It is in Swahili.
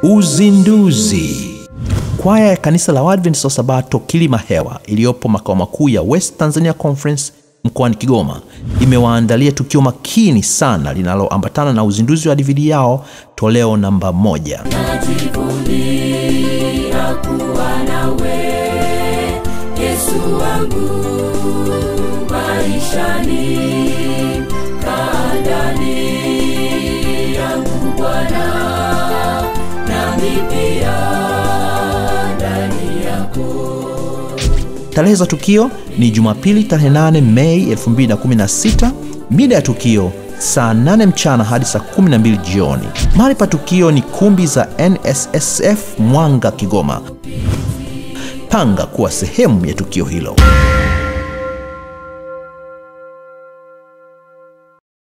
Uzinduzi. Kwaya ya kanisa la Waadventista wa Sabato Kilima Hewa iliyopo makao makuu ya West Tanzania Conference mkoani Kigoma imewaandalia tukio makini sana linaloambatana na uzinduzi wa DVD yao toleo namba moja. najivunia kuwa nawe Yesu wangu maishani kaa ndani yangu Bwana nami pia ndani yako Tarehe za tukio ni Jumapili tarehe 8 Mei 2016. Mida ya tukio saa 8 mchana hadi saa 12 jioni. Mahali pa tukio ni kumbi za NSSF Mwanga, Kigoma. Panga kuwa sehemu ya tukio hilo.